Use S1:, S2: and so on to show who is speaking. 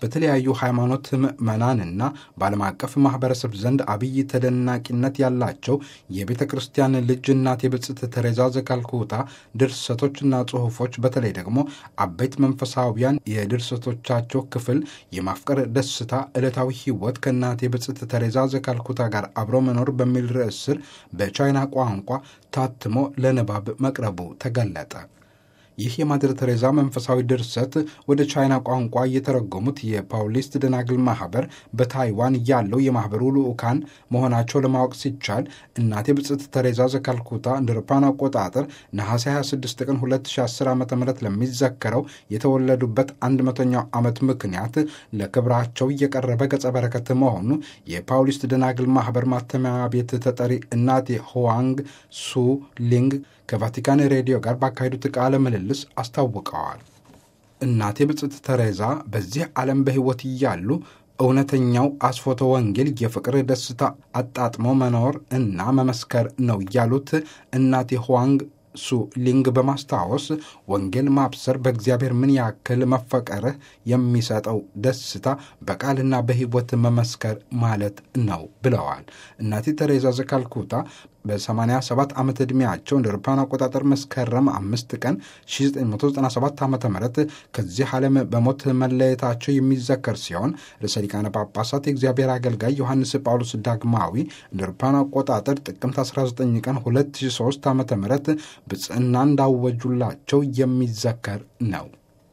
S1: በተለያዩ ሃይማኖት ምዕመናንና በዓለም አቀፍ ማህበረሰብ ዘንድ አብይ ተደናቂነት ያላቸው የቤተ ክርስቲያን ልጅ እናቴ ብጽዕት ተሬዛ ዘካልኩታ ድርሰቶችና ጽሑፎች በተለይ ደግሞ አበይት መንፈሳዊያን የድርሰቶቻቸው ክፍል የማፍቀር ደስታ፣ ዕለታዊ ሕይወት ከእናቴ ብጽዕት ተሬዛ ዘካልኩታ ጋር አብሮ መኖር በሚል ርዕስ ስር በቻይና ቋንቋ ታትሞ ለንባብ መቅረቡ ተገለጠ። ይህ የማድር ቴሬዛ መንፈሳዊ ድርሰት ወደ ቻይና ቋንቋ የተረጎሙት የፓውሊስት ደናግል ማህበር በታይዋን ያለው የማህበሩ ልዑካን መሆናቸው ለማወቅ ሲቻል እናቴ ብጽዕት ቴሬዛ ዘካልኩታ እንደ አውሮፓውያን አቆጣጠር ነሐሴ 26 ቀን 2010 ዓ ም ለሚዘከረው የተወለዱበት 100ኛው ዓመት ምክንያት ለክብራቸው እየቀረበ ገጸ በረከት መሆኑ የፓውሊስት ደናግል ማህበር ማተሚያ ቤት ተጠሪ እናቴ ሁዋንግ ሱ ሊንግ ከቫቲካን ሬዲዮ ጋር ባካሄዱት ቃለ ምልልስ አስታውቀዋል። እናቴ ብጽዕት ተሬዛ በዚህ ዓለም በሕይወት እያሉ እውነተኛው አስፎተ ወንጌል የፍቅር ደስታ አጣጥሞ መኖር እና መመስከር ነው ያሉት እናቴ ሁዋንግ ሱ ሊንግ በማስታወስ ወንጌል ማብሰር በእግዚአብሔር ምን ያክል መፈቀርህ የሚሰጠው ደስታ በቃልና በሕይወት መመስከር ማለት ነው ብለዋል። እናቴ ተሬዛ ዘካልኩታ በ87 ዓመት ዕድሜያቸው እንደ አውሮፓውያን አቆጣጠር መስከረም አምስት ቀን 1997 ዓ ም ከዚህ ዓለም በሞት መለየታቸው የሚዘከር ሲሆን ርዕሰ ሊቃነ ጳጳሳት የእግዚአብሔር አገልጋይ ዮሐንስ ጳውሎስ ዳግማዊ እንደ አውሮፓውያን አቆጣጠር ጥቅምት 19 ቀን 2003 ዓ ም ብጽዕና እንዳወጁላቸው የሚዘከር ነው።